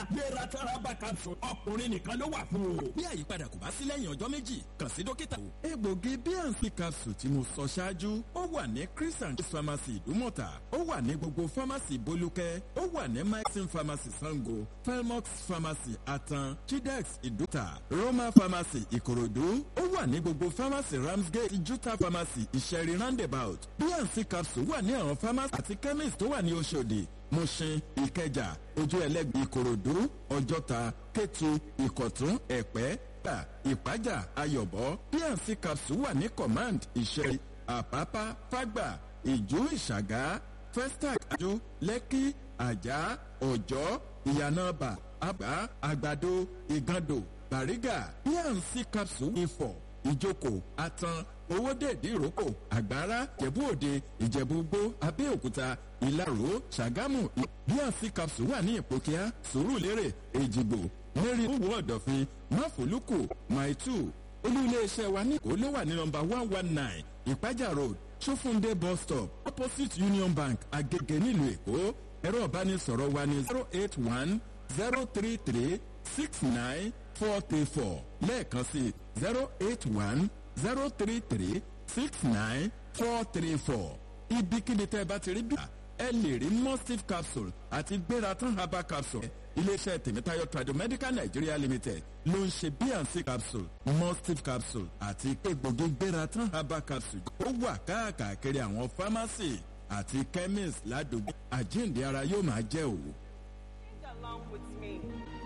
gbératán herbal capsule ọkùnrin nìkan ló wà fún o. bí àyípadà kò bá sí lẹ́yìn ọjọ́ méjì kàn sí dókítà. egbògi bnc capsule tí mo sọ ṣáájú ó wà ní chris and chris pharmacy ìdúmọ̀tà ó wà ní gbogbo pharmacy bolúkẹ́ ó wà ní maxim pharmacy sango felmox pharmacy atan chidex ìdúta roma pharmacy ìkòròdú ó wà ní gbogbo pharmacy ramsgate juta pharmacy ìṣẹ̀rí roundabout bnc capsule wà ní àwọn pharmacy àti chemist tó wà ní oṣòdì mushin ìkẹjà ojú ẹlẹgbẹ ìkòròdú ọjọta kétu ìkọtún ẹpẹ gbà ìpájà ayọbọ bnc capsule wà ní command ìṣẹ̀rí àpápá fágbà ìjú ìṣàgá festac àjò lẹ́kí àjà ọ̀jọ́ ìyànàbà àbá àgbàdo ìgàndò bàrígà bnc capsule ifọ̀ ìjókò àtàn owódèdè ìrókò àgbára ìjẹ̀bú òde ìjẹ̀bú gbó abẹ́òkúta ìlaró ṣàgámù bnc capsule wà ní ìpòkíà sùúrùlérè èjìgbò mẹ́rin owó ọ̀dọ̀fin máfòlùkù maitu olú iléeṣẹ́ wa ní kó ló wà ní nọmba one one nine ìpájà road sofunde bus stop opposite union bank agege nílùú èkó ẹ̀rọ ìbánisọ̀rọ̀ wa ní zero eight one zero three three six nine four three four lẹ́ẹ̀kan sí zero eight one zero three three six nine four three four ibikíbi tẹ́ ẹ bá ti rí bí ẹ lè rí mustif capsule àti gbératan herbal capsule iléeṣẹ́ tèmítáyọ̀ tradomedical nigeria limited ló ń ṣe bnc capsule mustif capsule àti egbògi gbératan herbal capsule ó wà káàkiri àwọn pharmacy àti chemist ládùúgbò àjíǹde ara yóò máa jẹ́ òwò. along with me.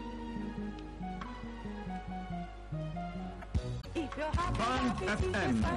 Band FM